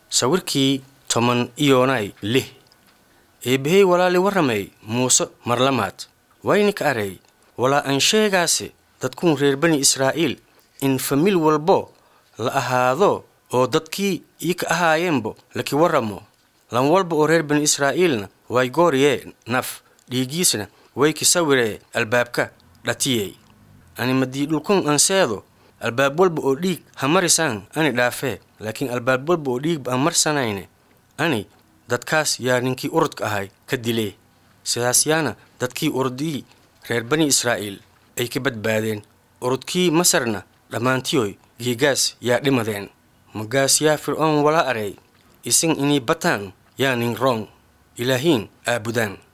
sawirkii toban iyoonay lih eebbahey walaali warramay muuse marlamaad waynika arey walaa aan sheegaase dadkuun reer bani israa'iil in famil walbo la ahaado oo dadkii ii ka ahaayeenbo laki warramo lan walba oo reer bani israa'iilna way gooriyee naf dhiiggiisna way ki sawiree albaabka dhatiyey ani madii dhulkun anseedo albaab walba oo dhiig ha marisaan ani dhaafee laakiin albaab walba oo dhiigba aan marsanayne ani dadkaas yaa ninkii urudka ahay ka dilee sidaas yaana dadkii urudii reer bani israa'iil ay ka badbaadeen urudkii masarna dhammaantiyoy giigaas yaa dhimadeen magaas yaa fircoon wala arey isin inii bataan yaa nin roong ilaahiin aabudaan